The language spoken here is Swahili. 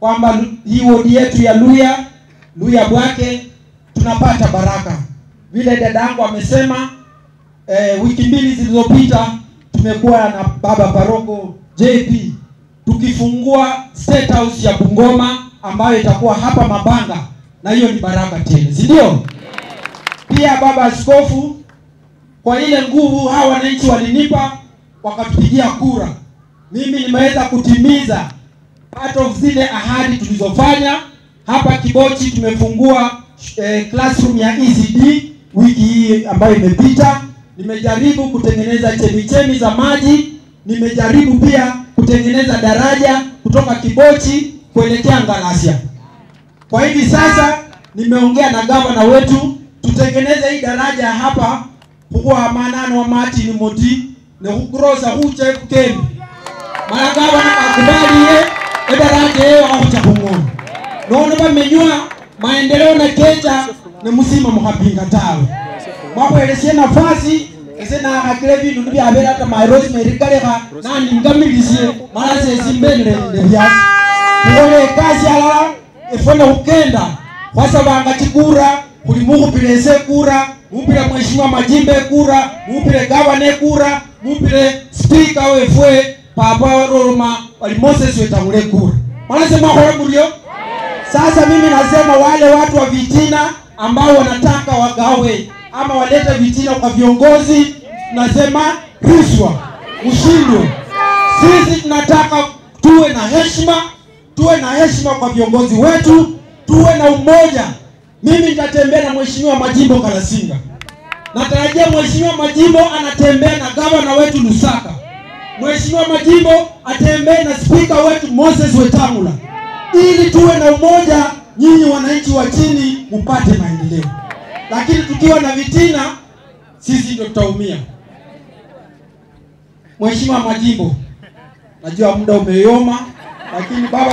kwamba lu- hii wodi yetu ya Luya Luya Bwake tunapata baraka. Vile dada yangu amesema eh, wiki mbili zilizopita tumekuwa na baba paroko JP tukifungua state house ya Bungoma ambayo itakuwa hapa Mabanga, na hiyo ni baraka tele, si ndio? Pia baba askofu, kwa ile nguvu hawa wananchi walinipa wakatupigia kura, mimi nimeweza kutimiza part of zile ahadi tulizofanya hapa Kibochi. Tumefungua eh, classroom ya ECD wiki hii ambayo imepita. Nimejaribu kutengeneza chemichemi za maji, nimejaribu pia kutengeneza daraja kutoka Kibochi kuelekea Ngalasia. Kwa hivi sasa nimeongea na gavana wetu tutengeneze hii daraja hapa huwa manano wa Martin Moti ne hukurosa huche kukembi mara gavana akubali ye edaraja yeo ahucha kung'ono nono bamenywa maendeleo na kecha ne musima muhabinga tawe mwakwelesie nafasi ese nakhakile bindu nibyabele hata my rosemary kalekha naningamilisye mala sesimbenele byasi khukhola ekasi alala efwe khukenda khwasabanga chikura khuli mukhupile ese ekura mupile mheshimiwa majimbe ekura mupile gavana ekura mupile spika wefwe papa roma wali moses wetangule ekura mwanase mwakhola muryo sasa mimi nasema wale watu wa vitina ambao wanataka wagawe ama walete vitina kwa viongozi, nasema rushwa, ushindwe. Sisi tunataka tuwe na heshima, tuwe na heshima kwa viongozi wetu, tuwe na umoja. Mimi nitatembea na mheshimiwa Majimbo Kalasinga, natarajia mheshimiwa Majimbo anatembea na gavana wetu Lusaka, mheshimiwa Majimbo atembee na spika wetu Moses Wetangula ili tuwe na umoja, nyinyi wananchi wa chini mpate maendeleo. Lakini tukiwa na vitina, sisi ndio tutaumia. Mheshimiwa Majimbo, najua muda umeyoma, lakini baba